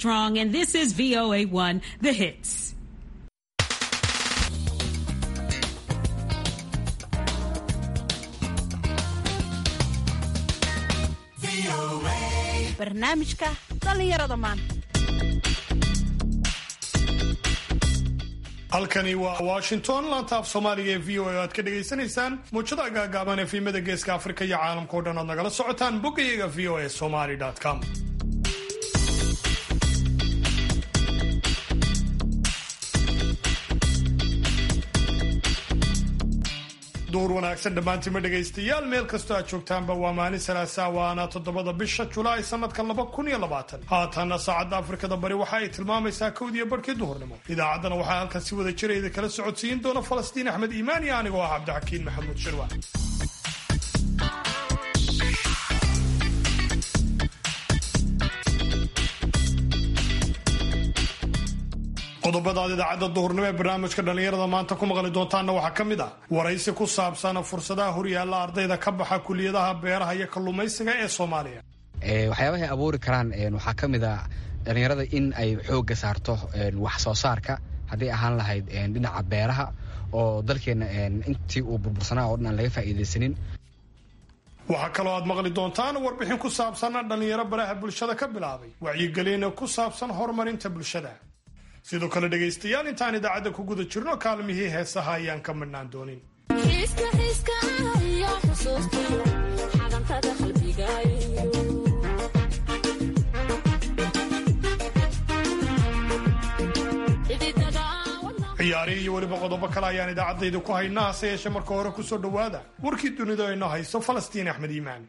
Armstrong, and this is VOA1, The Hits. barnaamijka dhallinyarada maanta halkani waa washington laanta af soomaaliga ee v o a o aad ka dhagaysanaysaan muujada gaagaaban ee fiimada geeska afrika iyo caalamka o dhan aad nagala socotaan boggayaga v o a somaly com duur wanaagsan dhammaantiima dhegaystayaal meel kastoo aad joogtaanba waa maalin salaasaa waana toddobada bisha julaay sanadka laba kun iyo labaatan haatanna saacadda afrikada bari waxa ay tilmaamaysaa kowdiyo barhkii duhurnimo idaacaddana waxaa halkan si wada jirayda kala socodsiin doona falastiin axmed iimaan iyo anigoo ah cabdixakiin maxamuud shirwa qodobada aad idaacadda duhurnimo ee barnaamijka dhallinyarada maanta ku maqli doontaanna waxaa ka mid ah waraysi ku saabsan fursadaha horyaalla ardayda ka baxa kuliyadaha beeraha iyo kalluumaysiga ee soomaaliya waxyaabahay abuuri karaan waxaa ka mid a dhallinyarada in ay xoogga saarto wax soo saarka hadday ahaan lahayd dhinaca beeraha oo dalkeenna intii uu burbursanaa oo dhan aan laga faa'iidaysanin waxaa kaloo aad maqli doontaan warbixin ku saabsan dhallinyaro baraha bulshada ka bilaabay wacyigelin ku saabsan horumarinta bulshada sidoo kale dhegaystayaal intaan idaacadda ku guda jirno kaalmihii heesaha ayaan ka midhnaan doonin ciyaari iyo weliba qodobo kale ayaan idaacaddayda ku haynaa hase yeeshee marka hore kusoo dhowaada warkii dunida ayno hayso falastiin axmed iimaan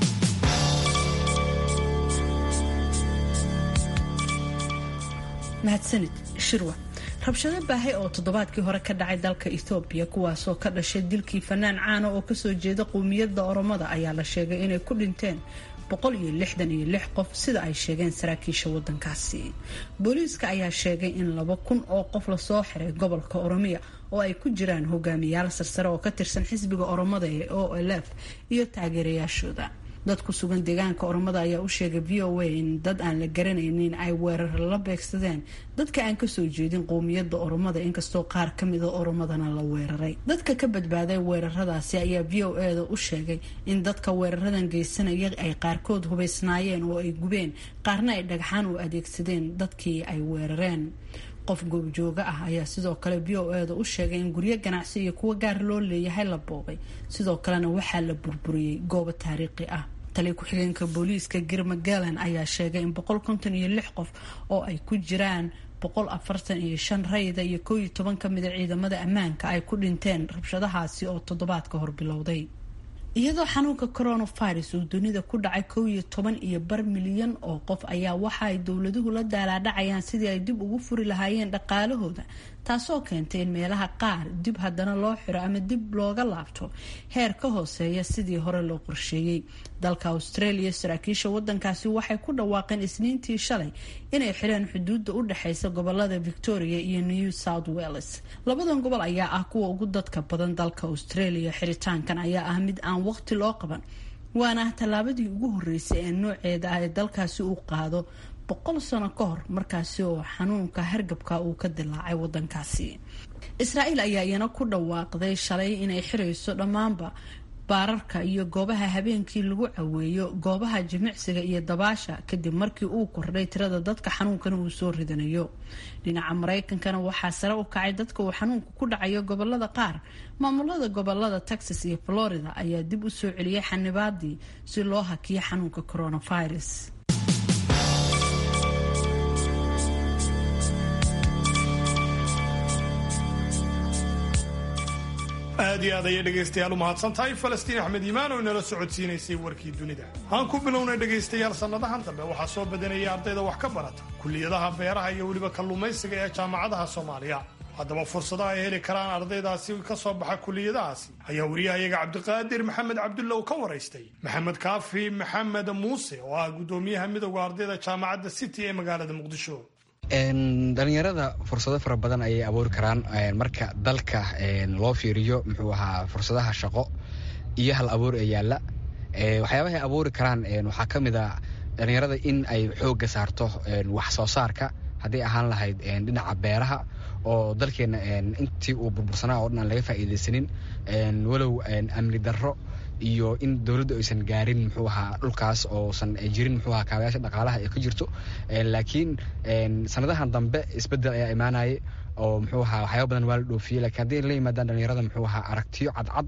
mahadsanid shirwa rabshado baahay oo toddobaadkii hore ka dhacay dalka ethoobiya kuwaasoo ka dhashay dilkii fanaan caana oo kasoo jeeda qowmiyadda oromada ayaa la sheegay inay ku dhinteen boqol iyo lixdan iyo lix qof sida ay sheegeen saraakiisha wadankaasi booliiska ayaa sheegay in laba kun oo qof lasoo xiray gobolka oromiya oo ay ku jiraan hogaamiyaal sarsare oo ka tirsan xisbiga oromada ee o l f iyo taageerayaashooda dad ku sugan deegaanka oromada ayaa u sheegay v o a in dad aan la garanaynin ay weerar la beegsadeen dadka aan kasoo jeedin qowmiyadda oromada inkastoo qaar kamida oromadana la weeraray dadka ka badbaaday weeraradaasi ayaa v o e da u sheegay in dadka weeraradan geysanaya ay qaarkood hubaysnaayeen oo ay gubeen qaarna ay dhagxaan u adeegsadeen dadkii ay weerareen qof goobjooga ah ayaa sidoo kale v o e da u sheegay in guryo ganacsi iyo kuwo gaar loo leeyahay la boobay sidoo kalena waxaa la burburiyey goobo taariikhi ah tali ku-xigeenka booliiska girma galan ayaa sheegay in boqol konton iyo lix qof oo ay ku jiraan boqol afartan iyo shan rayda iyo koo iyo toban ka mida ciidamada ammaanka ay ku dhinteen rabshadahaasi oo toddobaadka hor bilowday iyadoo xanuunka coronavirus uu dunida ku dhacay kow iyo toban iyo bar milyan oo qof ayaa waxa ay dowladuhu la daalaadhacayaan sidii ay dib ugu furi lahaayeen dhaqaalahooda taasoo keentay in meelaha qaar dib haddana loo xiro ama dib looga laabto heer ka hooseeya sidii hore loo qorsheeyey dalka australia saraakiisha wadankaasi waxay ku dhawaaqeen isniintii shalay inay xireen xuduudda u dhexeysa gobolada victoria iyo new south wales labadan gobol ayaa ah kuwa ugu dadka badan dalka australia xiritaankan ayaa ah mid aan waqti loo qaban waana tallaabadii ugu horeysay ee nooceeda ah ee dalkaasi uu qaado boqol sano ka hor markaasi oo xanuunka hargabka uu ka dilaacay wadankaasi israa'iil ayaa iyana ku dhawaaqday shalay inay xirayso dhammaanba baararka iyo goobaha habeenkii lagu caweeyo goobaha jimicsiga iyo dabaasha kadib markii uu kordhay tirada dadka xanuunkana uu soo ridanayo dhinaca maraykankana waxaa sare u kacay dadka uu xanuunku ku dhacayo gobolada qaar maamulada gobolada texas iyo florida ayaa dib u soo celiyay xanibaadii si loo hakiyo xanuunka coronavirus aad iyo aad ayay dhegaystayaal u mahadsan tahay falastiin axmed iimaan oo inala socodsiinaysay warkii dunida aan ku bilownay dhegaystayaal sannadahan dambe waxaa soo badanayay ardayda wax ka barata kuliyadaha beeraha iyo weliba kalluumaysiga ee jaamacadaha soomaaliya haddaba fursadaha ay heli karaan ardaydaasi ka soo baxa kuliyadahaasi ayaa wariyahayaga cabdiqaadir maxamed cabdulla uu ka waraystay maxamed kaafi maxamed muuse oo ah guddoomiyaha midowda ardayda jaamacadda city ee magaalada muqdisho dhalinyarada fursado fara badan ayay abuuri karaan marka dalka loo fiiriyo muxuu ahaa fursadaha shaqo iyo hal abuur ee yaalla waxyaabahay abuuri karaan waxaa ka mid a dhalinyarada in ay xoogga saarto wax soo saarka hadday ahaan lahayd dhinaca beeraha oo dalkeena intii uu burbursanaa oo dhan aan laga faa'iidaysanin walow amni darro iyo in dowladdu aysan gaarin muxuu ahaa dhulkaas oosan jirin muxuu ahaa kaabayaasha dhaqaalaha ee ka jirto laakiin sanadahan dambe isbeddel ayaa imaanayay oo muxuu ahaa waxyaaba badan waa la dhoofiyey lakiin hadday la yimaadaan dhalinyarada muxuu ahaa aragtiyo cadcad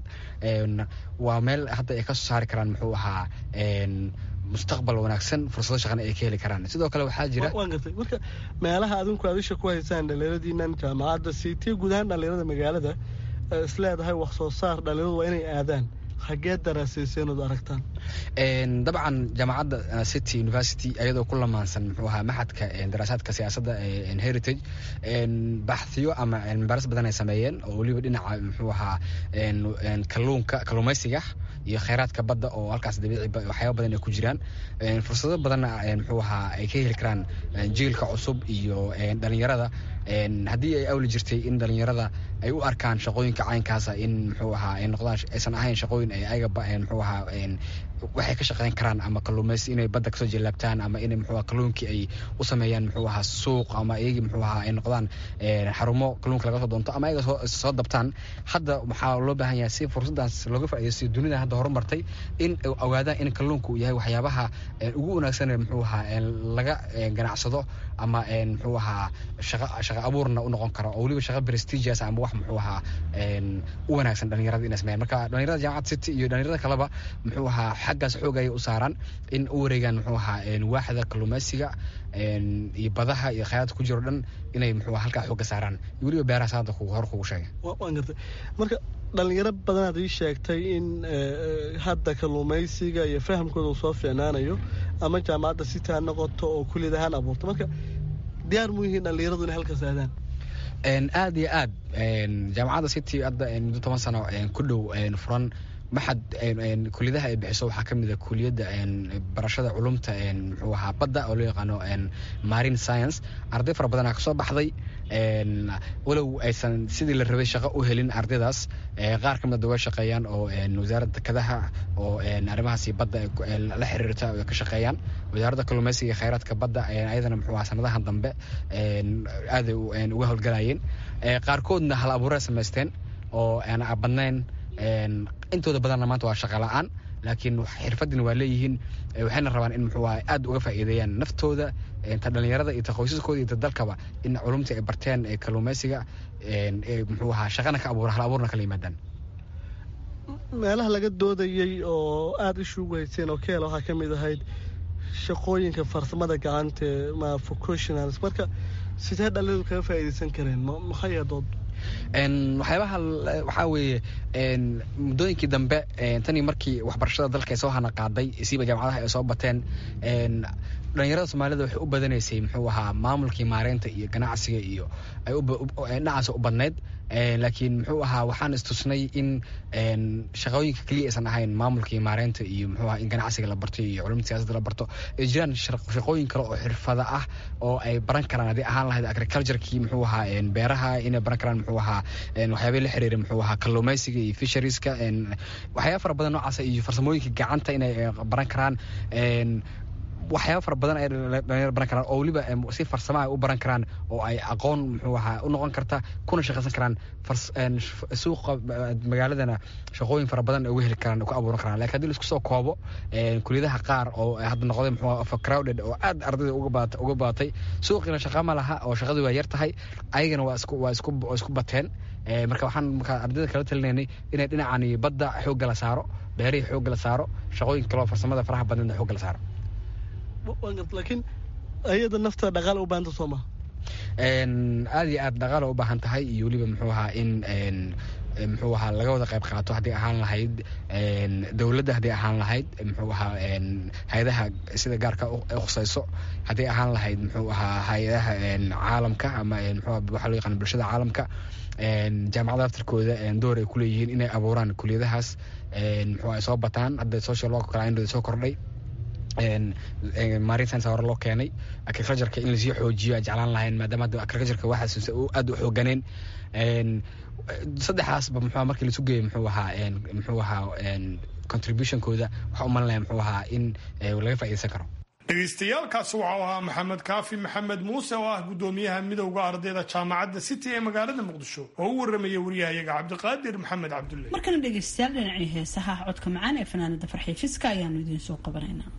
waa meel hadda ay ka soo saari karaan muxuu ahaa mustaqbal wanaagsan fursado shaqana ay ka heli karaan sidoo kale waxaa jira waan gartay marka meelaha adinku aad isha ku haysaan dhalinyaradiinan jaamacadda siitiya guud ahaan dhalinyarada magaalada is leedahay wax soo saar dhalinyaradu waa inay aadaan xaggee daraasayseyn ood aragtaan dabcan jaamacadda city university ayadoo ku lamaansan muxuu ahaa maxadka daraasaadka siyaasadda heritage baxhiyo ama cilmibaaris badan ay sameeyeen oo weliba dhinaca muxuu ahaa kalluunka kalluumaysiga iyo kheyraadka badda oo halkaas dabiici waxyaaba badan ay ku jiraan fursado badanna muxuu ahaa ay ka heli karaan jiilka cusub iyo dhalinyarada haddii ay awli jirtay in dhalinyarada ay u arkaan shaqooyinka caynkaasa in muxuu ahaa ay noqdaan aysan ahayn shaqooyin ay ayaga muxuu ahaa waxay ka shaqeyn karaan ama kalluumaysi inay badda kasoo jeelaabtaan ama inay muxuu kalluunkii ay u sameeyaan muxuu ahaa suuq ama iyagii muxuu ahaa ay noqdaan xarumo kalluunka laga soo doonto ama ayaga soo dabtaan hadda waxaa loo baahan yahay si fursadaas looga faa'iidaysto dunida hadda horumartay in ogaadaan in kalluunku yahay waxyaabaha ugu wanaagsan muxuu ahaa laga ganacsado ama muxuu ahaa shaqa shaqa abuurna u noqon karo oo weliba shaqa prestigious ama wax muxuu ahaa u wanaagsan dhalinyarada inay sameeyaan marka dhalinyarada jaamacad city iyo dhalinyarada kaleba muxuu ahaa xaggaas xoog ayay u saaraan in u wareegaan muxuu ahaa waaxda kalluumaysiga iyo badaha iyo khayraadka ku jiro dhan inay muxuu halkaa xoogga saaraan iyo weliba beerahaas hadda hor kugu sheegay waan gartay marka dhalinyaro badanaad ii sheegtay in hadda kalluumaysiga iyo fahamkooda uu soo fiicnaanayo ama jaamacadda city ha noqoto oo kuliyad ahaan abuurto marka diyaar mu yihiin dhalinyaradu inay halkaas aadaan aad iyo aad jaamacadda city hadda muddo toban sano ku dhow furan maxad kuliyadaha ay bixiso waxaa ka mid a kuliyadda barashada culumta muxuu ahaa badda oo loo yaqaano marine science arday fara badanaa kasoo baxday walow aysan sidii la rabay shaqo u helin ardaydaas qaar ka mid a way shaqeeyaan oo wasaaradda dekedaha oo arrimahaasi badda la xiriirta ay ka shaqeeyaan wasaaradda kalluumaysiga iyo kheyraadka badda ayadana muxuu ahaa sanadahan dambe aaday uga howlgalayeen qaarkoodna hal abuuray samaysteen oo aan badnayn intooda badanna maanta waa shaqa la-aan laakiin xirfadina waa leeyihiin waxayna rabaan in muxuu ahaa aad uga faa'iideeyaan naftooda ta dhalinyarada iyo ta qoysaskooda iyo ta dalkaba in culumtii ay barteen ee kalluumaysiga muxuu ahaa shaqana ka abuura hal abuurna kala yimaadaan meelaha laga doodayey oo aada ishu ugu hayseen oo keela waxaa ka mid ahayd shaqooyinka farsamada gacanta ma vocationals marka sidee dhalinyaradu kaga faa'iidaysan kareen maxay dood waxyaabaha waxaa weeye muddooyinkii dambe tanii markii waxbarashada dalka ay soo hana qaaday siiba jaamacadaha ay soo bateen dhalinyarada soomaalida waxay u badanaysay muxuu ahaa maamulkii maareynta iyo ganacsiga iyo dhinacaas u badnayd laakiin muxuu ahaa waxaan istusnay in shaqooyinka keliya aysan ahayn maamulkii maareynta iyo muxuu ahaa in ganacsiga la barto iyo culumta siyaasadda la barto ay jiraan shaqooyin kale oo xirfada ah oo ay baran karaan haddii ahaan lahayd agriculturekii muxuu ahaa beeraha inay baran karaan muxuu ahaa waxyaabay la xiriira muxuu ahaa kalluumaysiga iyo fisherieska waxyaaba fara badan noocaasa iyo farsamooyinka gacanta inay baran karaan waxyaaba fara badan ay dhalinyar baran karaan oo weliba si farsama ay u baran karaan oo ay aqoon muxuu ahaa u noqon karta kuna shaqaysan karaan suuqa magaaladana shaqooyin fara badan ay uga heli karaan ku abuuran karaan lakin hadii laisku soo koobo kuliyadaha qaar oo hadda noqday muxuu overcrowded oo aad ardayda uga baatay suuqiina shaqa ma laha oo shaqadii waa yar tahay ayagana waa isku waa isku waa isku bateen marka waxaan marka ardayda kala talinaynay inay dhinacani badda xoogga la saaro beerihii xoogga la saaro shaqooyin kaloo farsamada faraha badneedna xoogga la saaro laakiin ayada nafta dhaqaale u baahanta soo maha aad iyo aad dhaqaale u baahan tahay iyo weliba muxuu ahaa in muxuu ahaa laga wada qayb qaato haddii ahaan lahayd dowladda haddii ahaan lahayd muxuu ahaa hay-adaha sida gaarka khusayso haddii ahaan lahayd muxuu ahaa hay-adaha caalamka ama muxuu waxaa loo yaqaan bulshada caalamka jaamacada aftarkooda door ay kuleeyihiin inay abuuraan kuliyadahaas muxuu ay soo bataan hadda social work kala indhooda soo kordhay marine science hore loo keenay agricultureka in lasii xoojiyo aan jeclaan lahayn maadaama hadda agricultureka waxaas aad u xooganeen saddexaasba muxuu markii lasu geeyo muxuu ahaa muxuu ahaa contributionkooda waxaa u malinaya muxuu ahaa in laga faa'iidaysan karo dhegaystayaaalkaasi waxau ahaa maxamed kaafi maxamed muuse oo ah gudoomiyaha midowda ardayda jaamacadda city ee magaalada muqdisho oo u waramaya waryahayaga cabdiqaadir maxamed cabdulle markana dhegaystayaal dhinacii heesaha codka macaan ee fanaanada farxii fiska ayaanu idiin soo qabanaynaa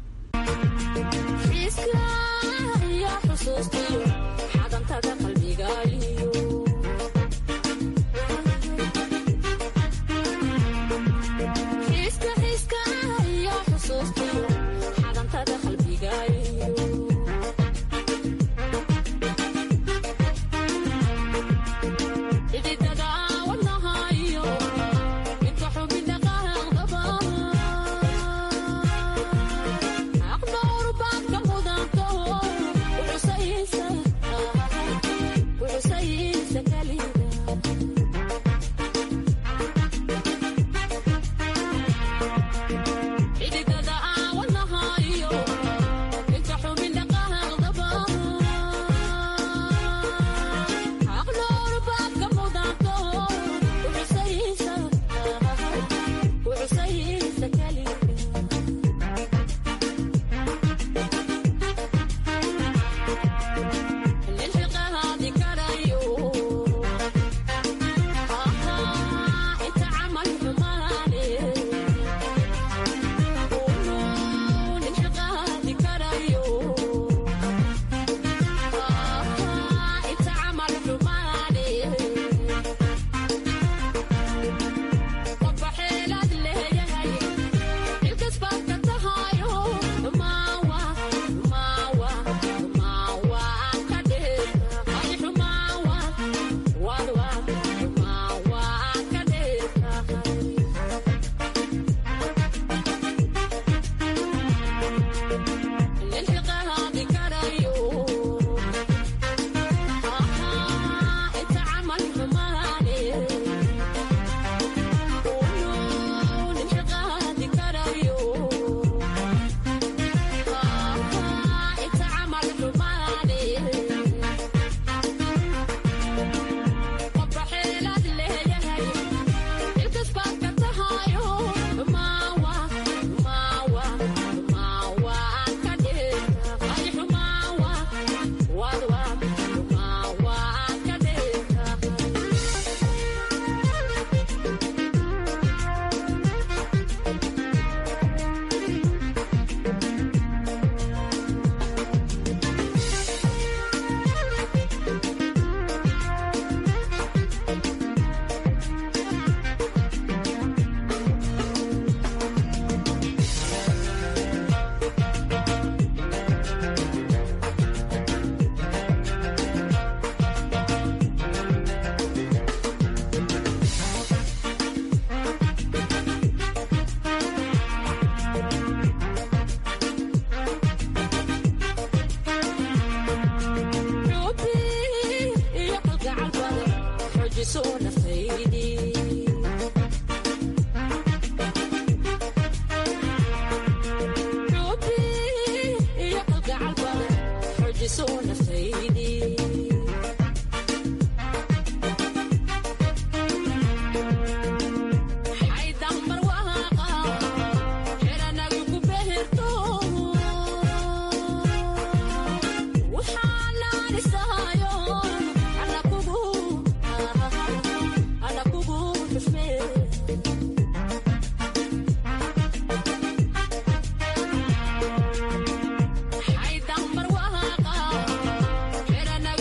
Hey,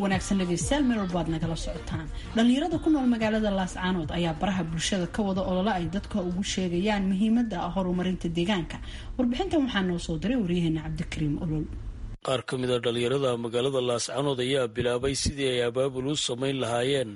wanaagsan dhegeystayaal meel walba aad nagala socotaan dhallinyarada ku nool magaalada laascaanood ayaa baraha bulshada ka wada olole ay dadka ugu sheegayaan muhiimada horumarinta deegaanka warbixintan waxaa noo soo diray waryaheena cabdikariim olol qaar ka mid a dhallinyarada magaalada laascaanood ayaa bilaabay sidii ay abaabul u samayn lahaayeen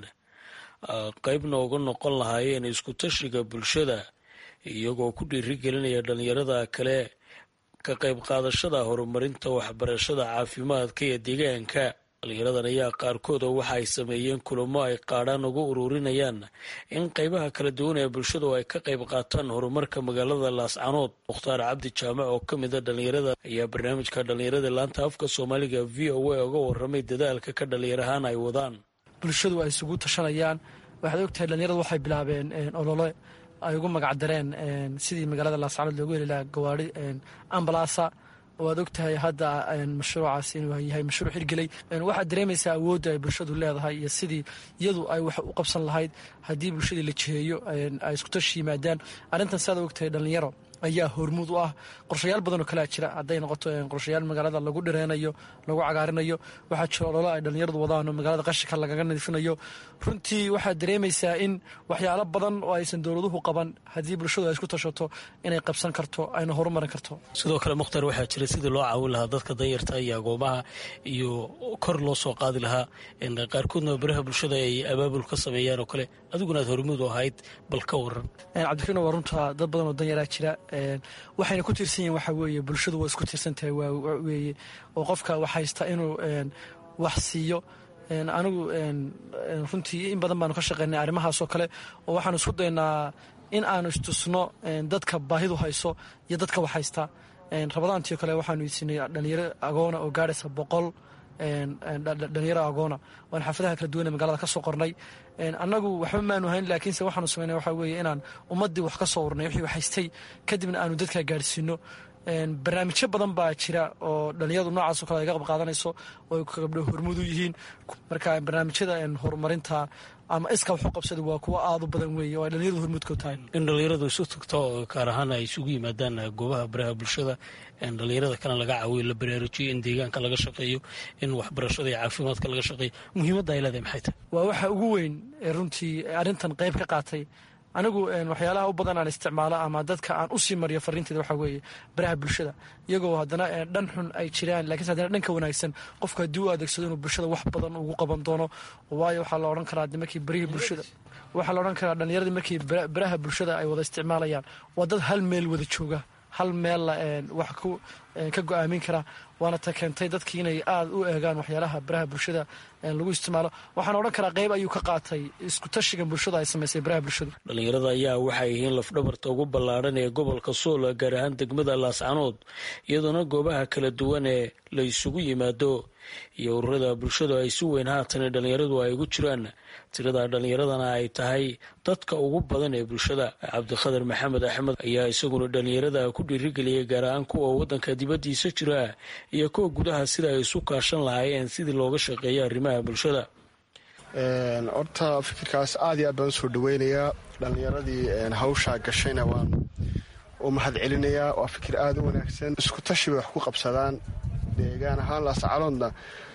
qeybna uga noqon lahaayeen isku-tashiga bulshada iyagoo ku dhiirigelinaya dhallinyarada kale ka qayb qaadashada horumarinta waxbarashada caafimaadka iyo deegaanka dhalinyaradan ayaa qaarkooda waxa ay sameeyeen kulamo ay qaadhaan uga ururinayaan in qeybaha kala duwan ee bulshadu ay ka qayb qaataan horumarka magaalada laascanood mukhtaar cabdi jaamac oo ka mid a dhalinyarada ayaa barnaamijka dhalinyarada laanta afka soomaaliga v o a uga waramay dadaalka ka dhalinyarahaan ay wadaan bulshadu ay isugu tashanayaan waxaad ogtahay dhalinyaradu waxay bilaabeen olole ay ugu magacdareen sidii magaalada laascanood loogu heli lahaa gawaari ambalaasa oo aad ogtahay hadda mashruucaas inuu yahay mashruuc hirgelay waxaad dareemaysaa awoodda ay bulshadu leedahay iyo sidii iyadu ay wax u qabsan lahayd haddii bulshadii la jiheeyo ay isku tashi yimaadaan arrintan siaad ogtahay dhalinyaro ayaa hormuud u ah qorshayaal badan oo kalea jira hadday noqoto qorshayaal magaalada lagu dhireynayo lagu cagaarinayo waxaa jiro ololo ay dhalinyaradu wadaan oo magaalada qashinka lagaga nadiifinayo runtii waxaad dareemaysaa in waxyaalo badan oo aysan dowladuhu qaban haddii bulshadu ay isku tashato inay qabsan karto ayna horumarin karto sidoo kale mukhtaar waxaa jira sidii loo caawin lahaa dadka danyarta iyo agoomaha iyo kor loo soo qaadi lahaa qaarkoodna baraha bulshada ay abaabul ka sameeyaan oo kale adiguna aad hormuud u ahayd bal ka waran cabdikariin waa runta dad badan oo danyaraa jira waxayna ku tiirsan yihin waxaa weeye bulshadu waa isku tiirsan tahay weye oo qofka wax haysta inuu wax siiyo anigu runtii in badan baanu ka shaqeynay arrimahaasoo kale oo waxaanu isku daynaa in aanu istusno dadka baahidu hayso iyo dadka wax haysta rabadaantiio kale waxaanu isinay dhalinyaro agoona oo gaadhaysa boqol dhalinyaro agoona waan xaafadaha kala duwan ee magaalada ka soo qornay annagu waxba maanu hayn laakiinse waxaanu sameynay waxaa weeye inaan ummaddii wax ka soo urnay wixii wax haystay kadibna aanu dadka gaadhsiino barnaamijyo badan baa jira oo dhalinyaradu noocaasoo kale ay ka qayb qaadanayso oo gabdho hormuud u yihiin marka barnaamijyada horumarinta ama iska waxu qabsada waa kuwo aada u badan weeye oo ay dhalinyaradu hormuudka u tahay in dhalinyaradu isu tagto gaar ahaan ay isugu yimaadaan goobaha baraha bulshada dhalinyarada kalena laga caawiyo la baraarujiyo in deegaanka laga shaqeeyo in waxbarashada iyo caafimaadka laga shaqeeyo muhiimadda ay leedahay maxay tahay waa waxa ugu weyn ee runtii arrintan qayb ka qaatay anigu waxyaalaha u badan aan isticmaalo ama dadka aan usii mariyo fariinteeda waxaa weeye baraha bulshada iyagoo haddana dhan xun ay jiraan lakiinse haddana dhanka wanaagsan qofku haddii u adeegsado inuu bulshada wax badan ugu qaban doono waayo waxaa la odhan karaa markii barihii bulshada waxaa la odhan karaa dhallinyaradii markii baraha bulshada ay wada isticmaalayaan waa dad hal meel wada jooga hal meella wax ka go-aamin kara waana ta keentay dadkii inay aada u eegaan waxyaalaha baraha bulshada lagu isticmaalo waxaan odhan karaa qayb ayuu ka qaatay isku tashigan bulshada ay samaysay baraha bulshada dhalinyarada ayaa waxay yihiin lafdhabarta ugu ballaadhan ee gobolka sool gaar ahaan degmada laascanood iyadoona goobaha kala duwan ee la isugu yimaado iyo ururada bulshadu ay si weyn haatan dhalinyaradu ay ugu jiraan tirada dhalinyaradana ay tahay dadka ugu badan ee bulshada cabdikhadar maxamed axmed ayaa isaguna dhalinyarada ku dhiirigeliyay gaar ahaan kuwa wadanka dibadiisa jira iyo kuwa gudaha sida ay isu kaashan lahaayeen sidii looga shaqeeya arrimaha bulshada horta fikirkaas aad iyo aad baan usoo dhaweynayaa dhalinyaradii hawshaa gashayna waan u mahad celinayaa waa fikir aada u wanaagsan isku tashi bay wax ku qabsadaan deegaan ahaan laascaloodna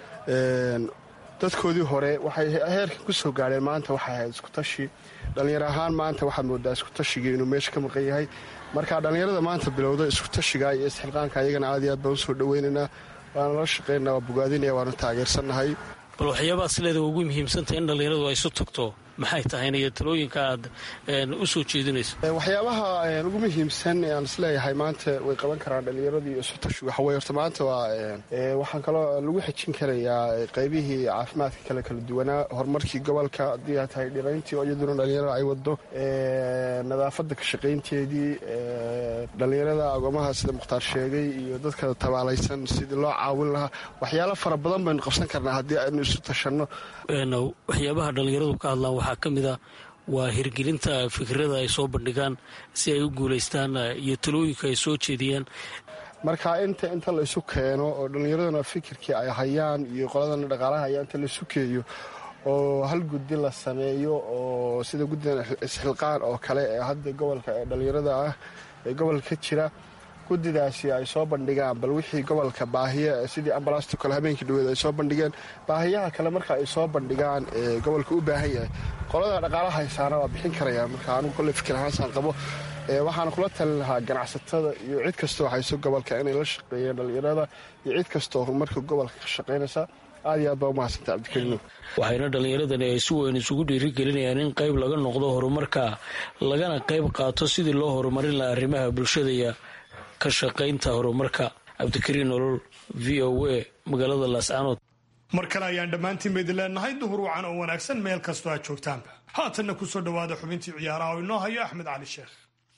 dadkoodii hore waxay heerkan ku soo gaadheen maanta waxay ahayd isku tashi dhallinyaro ahaan maanta waxaad moodaa isku tashigii inuu meesha ka maqan yahay marka dhallinyarada maanta bilowda isku tashiga iyo isxilqaanka ayagana aad iyo aad baan usoo dhaweynaynaa waana la shaqeynaa waa bogaadinaya waanu taageersannahay bal waxyaabaha sileeda ugu muhiimsantah in dhallinyaradu ay isu tagto maxay tahayna iyo talooyinka aad u soo jeedinayso waxyaabaha ugu muhiimsan aan isleeyahay maanta way qaban karaan dhallinyaradii isu tashigu waxawey horta maanta waa waxaan kaloo lagu xejin karayaa qaybihii caafimaadka kale kala duwanaa horumarkii gobolka haddii ay tahay dhirayntii oo iyaduna dhallinyarada ay wado nadaafadda ka shaqaynteedii dhallinyarada agoomaha sida mukhtaar sheegay iyo dadka tabaalaysan sidii loo caawin lahaa waxyaalo fara badan baynu qabsan karnaa haddii aynu isu tashanno waxyaabaha dhallinyaradu ka hadlaan waxaa ka mid a waa hirgelinta fikirada ay soo bandhigaan si ay u guulaystaan iyo talooyinka ay soo jeediyaan marka inta inta la isu keeno oo dhallinyaraduna fikirkii ay hayaan iyo qoladana dhaqaalaha hayaa inta la isu keeyo oo hal guddi la sameeyo oo sida guddigan isxilqaan oo kale ee hadda gobolka ee dhallinyarada ah ee gobolka ka jira guddidaasi ay soo bandhigaan bal wixii gobolka baahiya sidii ambalaasto kale habeenkii dhaweed ay soo bandhigeen baahiyaha kale marka ay soo bandhigaan ee gobolka u baahan yahay qolada dhaqaalaha haysaana waa bixin karayaan marka anugu kolle fikir ahaansaan qabo waxaana kula talin lahaa ganacsatada iyo cid kastoo hayso gobolka inay la shaqeeyeen dhallinyarada iyo cid kastoo horumarka gobolka ka shaqaynaysa aad iyo aad baa umahadsanta cabdikariino waxayna dhallinyaradani ay si weyn isugu dhiirigelinayaan in qayb laga noqdo horumarka lagana qayb qaato sidii loo horumarin laha arrimaha bulshada iyo ka shaqaynta horumarka cabdikariin nolol v o a magaalada laascaanood mar kale ayaan dhammaantiin baydin leenahay duhur wacan oo wanaagsan meel kastoo aad joogtaanba haatanna ku soo dhowaada xubintii ciyaaraha oo inoo hayo axmed cali sheekh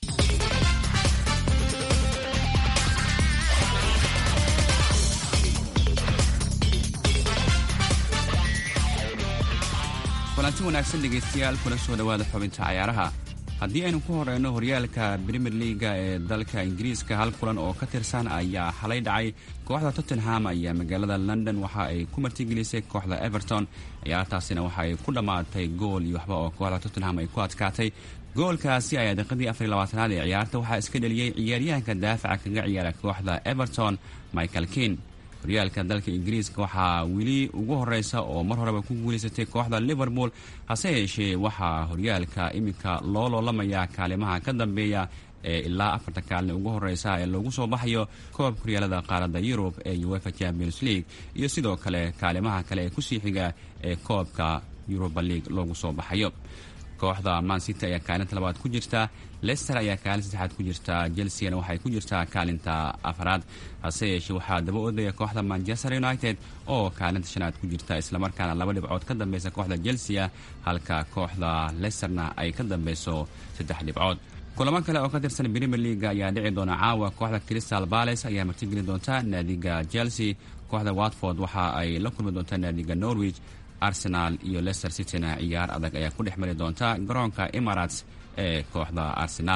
kulanti wanaagsan dhegaystayaal kula soo dhowaada xubinta cayaaraha haddii aynu ku horeyno horyaalka brimier liaga ee dalka ingiriiska hal kulan oo ka tirsan ayaa xalay dhacay kooxda tottenham ayaa magaalada london waxa ay ku martigelisay kooxda everton ciyaartaasina waxa ay ku dhammaatay gool iyo waxba oo kooxda tottenham ay ku adkaatay goolkaasi ayaa daqiiqadii afar iyo labaatanaad ee ciyaarta waxaa iska dheliyey ciyaaryahanka daafaca kaga ciyaara kooxda everton michael kin horyaalka dalka ingiriiska waxaa weli ugu horeysa oo mar horeba ku guulaysatay kooxda liverpool hase yeeshee waxaa horyaalka iminka loo loolamayaa kaalimaha ka dambeeya ee ilaa afarta kaalin ugu horeysa ee loogu soo baxayo koobka horyaalada qaaradda yurub ee uefa champions league iyo sidoo kale kaalimaha kale ee kusii xiga ee koobka yuruba league loogu soo baxayo kooxda mancity ayaa kaalinta labaad ku jirta lester ayaa kaalin saddexaad ku jirta chelseana waxay ku jirtaa kaalinta afaraad hase yeeshee waxaa daba odaya kooxda manchester united oo kaalinta shanaad ku jirta islamarkaana laba dhibcood ka dambeysa kooxda chelsea halka kooxda lesterna ay ka dambeyso saddex dhibcood kulamo kale oo ka tirsan premier leaga ayaa dhici doona caawa kooxda crystal bales ayaa martigeli doonta naadiga chelsea kooxda watford waxa ay la kulmi doontaa naadiga norwich arsenal iyo leicester cityna ciyaar adag ayaa ku dhex mari doonta garoonka emirates ee kooxda arsenal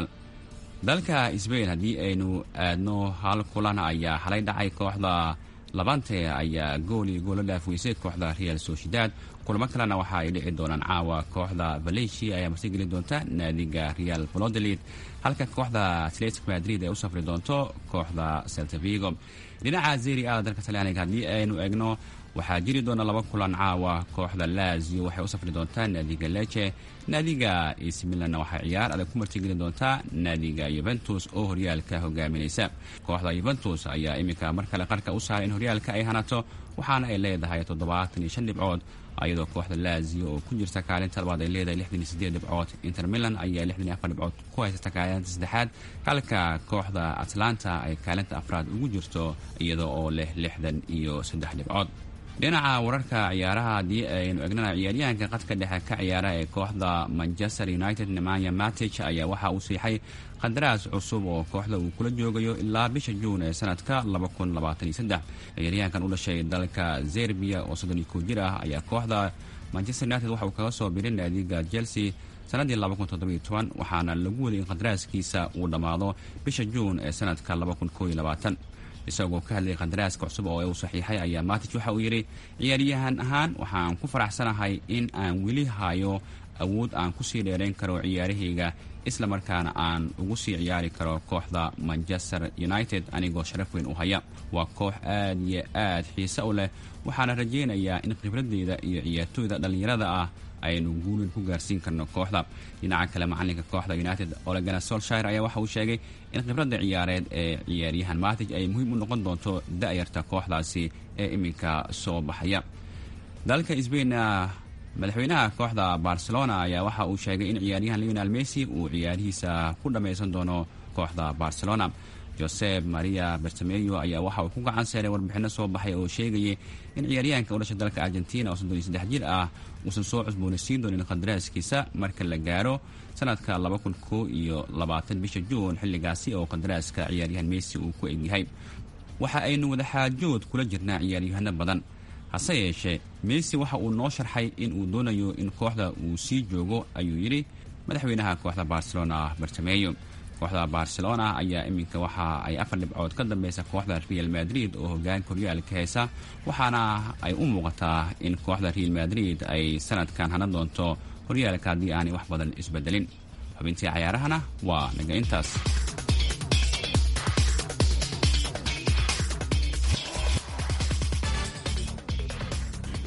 dalka sbain haddii aynu aadno hal kulan ayaa xalay dhacay kooxda labante ayaa gool iyo goola dhaafweysay kooxda real sociedad kulamo kalena waxa ay dhici doonaan caawa kooxda valencia ayaa martigeli doonta naadiga real valodolid halka kooxda atletic madrid ay u safri doonto kooxda celtavigo dhinaca zeri a dalka talyaaniga haddii aynu egno waxaa jiri doona laba kulan caawa kooxda lazio waxay u safri doontaa naadiga leche naadiga ac milanna waxay ciyaar adag ku martigeli doontaa naadiga yuventus oo horyaalka hogaaminaysa kooxda yuventus ayaa iminka mar kale qarka u saaray in horyaalka ay hanato waxaana ay leedahay toddobaatan iyo shan dhibcood iyadoo kooxda lazio oo ku jirta kaalinta labaad ay leedahay lixdan iyo sideed dhibcood inter milan ayaa lixdan iyo afar dhibcood ku haysata kaalinta saddexaad halka kooxda atlanta ay kaalinta afraad ugu jirto iyada oo leh lixdan iyo saddex dhibcood dhinaca wararka ciyaaraha haddii aynu egnana ciyaaryahanka qadka dhexe ka ciyaara ee kooxda manchester united nemanya matich ayaa waxa uu siixay qandaraas cusub oo kooxda uu kula joogayo ilaa bisha juun ee sanadka ciyaaryahankan u dhashay dalka zerbiya oo soddon iyo kow jir ah ayaa kooxda manchester united waxa uu kaga soo biray naadiga chelsea sanadii waxaana lagu waday in qandaraaskiisa uu dhammaado bisha juun ee sanadka isagoo ka hadlayay qandaraaska cusub oo uu saxiixay ayaa matich waxa uu yidhi ciyaaryahan ahaan waxaan ku faraxsanahay in aan weli hayo awood aan kusii dheerayn karo ciyaarahayga isla markaana aan ugu sii ciyaari karo kooxda manchester united anigoo sharaf weyn u haya waa koox aad iyo aad xiise u leh waxaana rajaynayaa in khibradeyda iyo ciyaartooyda dhallinyarada ah aynu guulin ku gaarsiin karno kooxda dhinaca kale macalinka kooxda united olegana solshire ayaa waxa uu sheegay in khibradda ciyaareed ee ciyaaryahan matij ay muhiim u noqon doonto da-yarta kooxdaasi ee iminka soo baxaya dalka sbainna madaxweynaha kooxda barcelona ayaa waxa uu sheegay in ciyaaryahan leonel messi uu ciyaarihiisa ku dhammaysan doono kooxda barcelona josep maria bertameyo ayaa waxa uu ku gacan seeray warbixinno soo baxay oo sheegayay in ciyaaryahanka u dhashay dalka argentina oo soddon iyo saddex jir ah uusan soo cusboonaysiin doonin qandaraaskiisa marka la gaaro sanadka laba kun koo iyo labaatan bisha juun xilligaasi oo qandaraaska ciyaaryahan messi uu ku egyahay waxa aynu wadaxaajood kula jirnaa ciyaaryahano badan hase yeeshee messi waxa uu noo sharxay in uu doonayo in kooxda uu sii joogo ayuu yidhi madaxweynaha kooxda barcelona bartameyo kooxda barcelona ayaa iminka waxa ay afar dhibcood ka dambeysa kooxda real madrid oo hogaanka horyaalka heysa waxaana ay u muuqataa in kooxda real madrid ay sanadkan hanan doonto horyaalka haddii aanay wax badan isbedelin xubintii cayaarahana waa naga intaas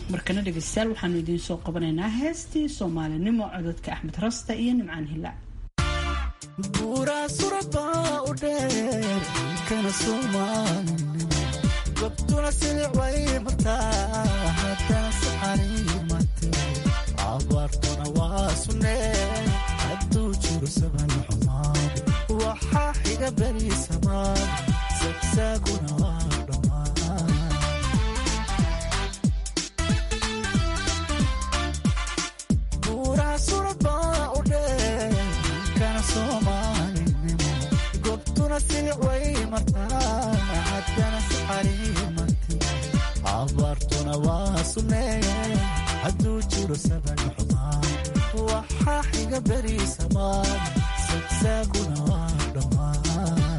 markana dhegeystayaal waxaanu idiin soo qabanaynaa heestii soomaalinimo cododka axmed rasta iyo nimcaan hilaac buuraa surabaa u dheer kana soomaalinimo gobtuna silic way martaa haddana saxariimate abaartuna waa sunnee hadduu jiro saban xumaad waxaa xiga beri samaad sagsaaguna waa dhammaan buuraa surabaa u dheer kana soomaalinimo gobtuna silic way martaa haddana saxariimate abaartuna waa sunnee hadduu jiro saban xumaad waxaa xiga beri samaad sagsaaguna waa dhammaan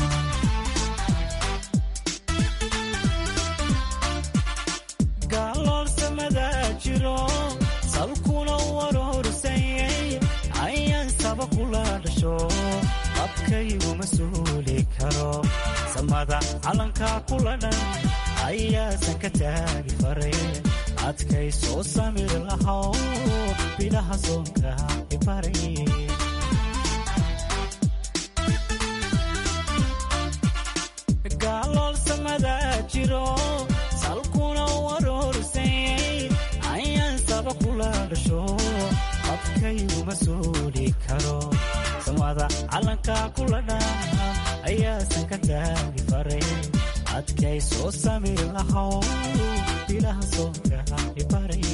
gaaloolsamadaa jiro salkuna warorsanyay ayaan saba kula dhasho qabkayguma suuli karo samada calankaa kula dhan ayaasan ka taagi faray adkay soo samir lahow bilaha soonka ibaray gaaloolsamadaa jiro salkuna warorsanyay ayaan saba kula dhasho qabkayguma suuli karo samada calankaa kula dhan ayaasan ka taagi faray adkay soo samir lahow bilaha soonka ibaray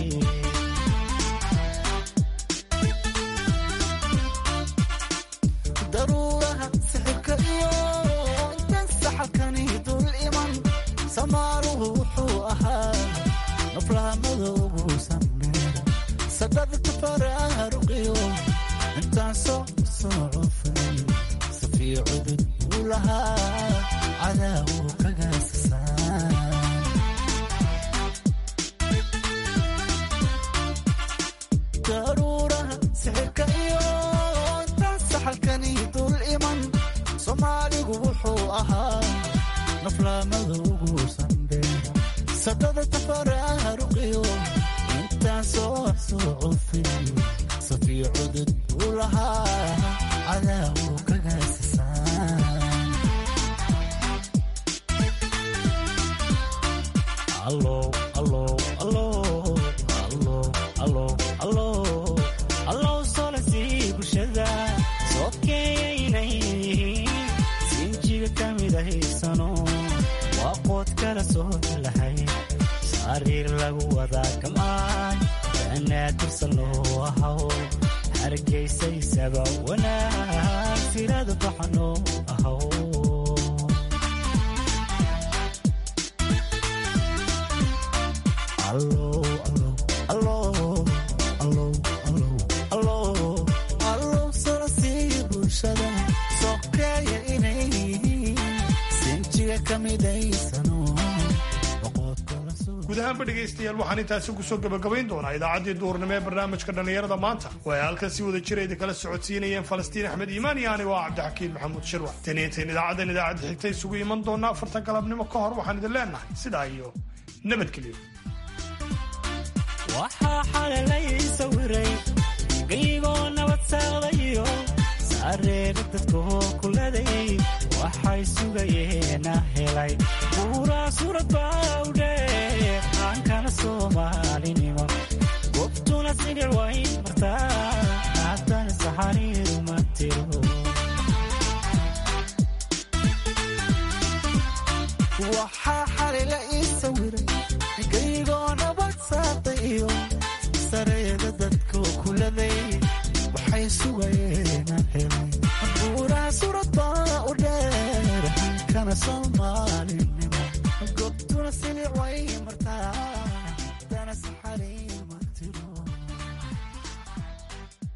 daruuraha sixirka iyo intan saxalkani dul iman samaaruhu wuxuu ahaa naflaamada ugu sameera sadhadka faraaruqiyo intaan soo soo cufnay safii cudud uu lahaa cadaawu kagaasasaan daruuraha sixirka iyo intaan saxalkani dul iman soomaaligu wuxuu ahaa naflaamada ugu sandheera sadhada tafaraaruqiyo intaan soo soo cufin safii cudud uu lahaa cadaawu kagaasasaan allow solasii bulshada sookeeyaynay sinjiga ka midahaysano waa qood kala soo lahay sariir lagu wadaa kamaan banaadirsan loo ahaw hargaysaysaba wanaag sirada baxano ahaw allow solasii bulshada sokeeya inay sinjiga ka midaysano guud ahaanba dhegaystayaal waxaan intaasi kusoo gabagabayn doonaa idaacaddii duhurnimo ee barnaamijka dhallinyarada maanta oo ay halkan si wada jira idin kala socodsiinayeen falastiin axmed iimaan iyo anigo ah cabdixakiin maxamuud shirwa tan iyo intayn idaacaddan idaacadda xigta isugu iman doonaa afartan galabnimo ka hor waxaan idin leenahay sidaa iyo nabadgelyo waxaa xalalay sawiray geygoo nabad saaqdayo saareera dadkoo kuladay waxay sugayeena helay buuraa surad baawdhe aankana soomaalinimo gobtuna sidhic way martaa